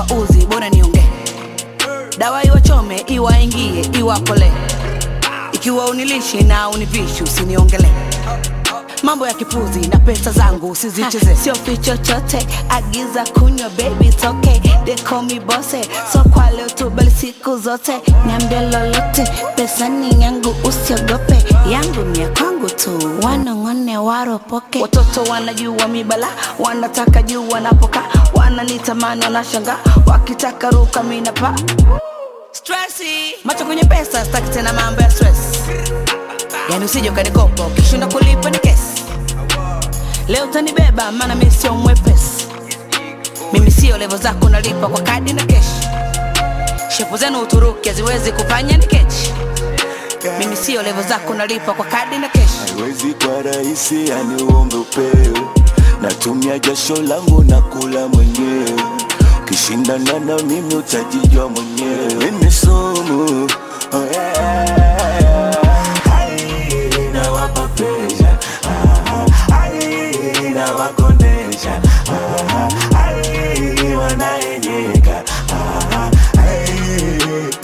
wauzi, bora niongee. Dawa iwachome, iwaingie, iwakole. Ikiwa unilishi na univishi, usiniongele mambo ya kipuzi na pesa zangu usizicheze. Sio fi chochote, agiza kunywa baby, it's okay. They call me bosse, so kwa leo tu bali siku zote. Niambie lolote, pesa ni yangu, usiogope. Yangu ni ya kwangu tu, wanong'one waropoke. Watoto wanajua mibala, wanataka juu wanapoka, wananitamani wanashanga, wakitaka ruka mina pa Stressy. Macho kwenye pesa, staki tena mambo ya stress. Yani usije ukanikopa ukishinda kulipa ni kesi. Leo utanibeba maana mimi sio mwepesi. Mimi sio levo zako nalipa kwa kadi na keshi. Shepu zenu Uturuki haziwezi kufanya ni kechi. Mimi sio levo zako nalipa kwa kadi na keshi. haiwezi kwa rahisi, yani uombe upewe. Natumia jasho langu na kula mwenyewe, ukishindana na mimi utajijua mwenyewe. Ni sumu oh yeah. Ai, nawapa pressure. Ah, ai, nawakondesha. Ah, ai, wanaenyeka. Ah, ai,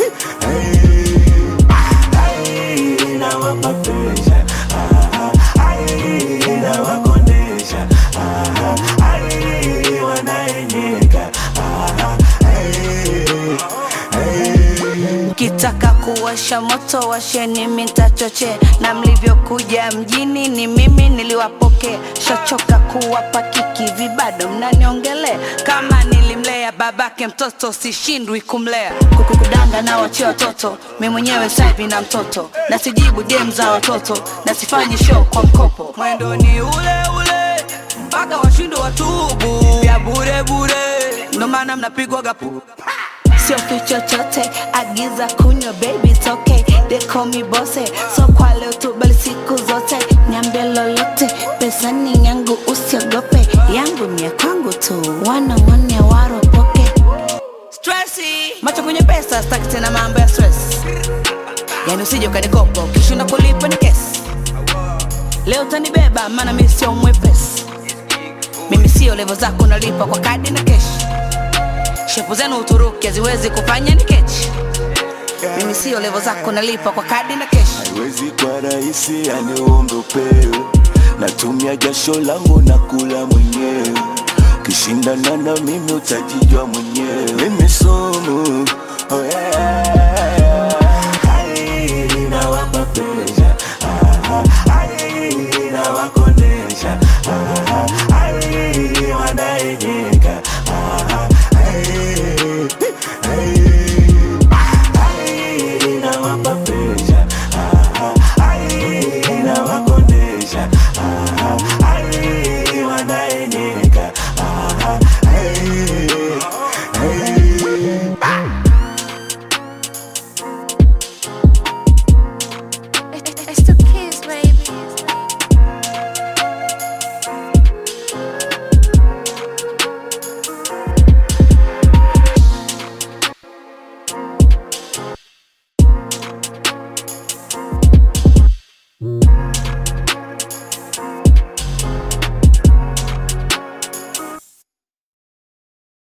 ai, ai, nawapa pressure. Ah, ai, nawakondesha. Ah, ai, wanaenyeka. Ah, ai, ai. Kitaka kuwasha moto washeni mitachoche, na mlivyokuja mjini ni mimi niliwapokea. Shachoka kuwapa kiki vibado mnaniongele kama nilimlea babake mtoto, sishindwi kumlea. Kukudanga na wachia watoto, mi mwenyewe saivi na mtoto, na sijibu game za watoto, na sifanyi show kwa mkopo. Mwendo ni ule ule mpaka washindwe watubu, ya bure bure, ndo maana mnapigwa gapu sio fi chochote, agiza kunywa baby, it's okay. They call me bosse, so kwa leo tu bali siku zote. Niambie lolote, pesa ni yangu, usiogope. Yangu ni ya kwangu tu, wanong'one waropoke. Stressy. Macho kwenye pesa, staki tena mambo ya stress. Yani usije ukanikopa, ukishinda kulipa ni kesi. Leo utanibeba maana mimi sio mwepesi. Mimi sio levo zako nalipa kwa kadi na keshi. Shepu zenu Uturuki haziwezi kufanya ni kechi. Mimi sio levo zako nalipa kwa kadi na keshi. haiwezi kwa rahisi, yani uombe upewe. Natumia jasho langu na kula mwenyewe, ukishindana na mimi utajijua mwenyewe. Mimi sumu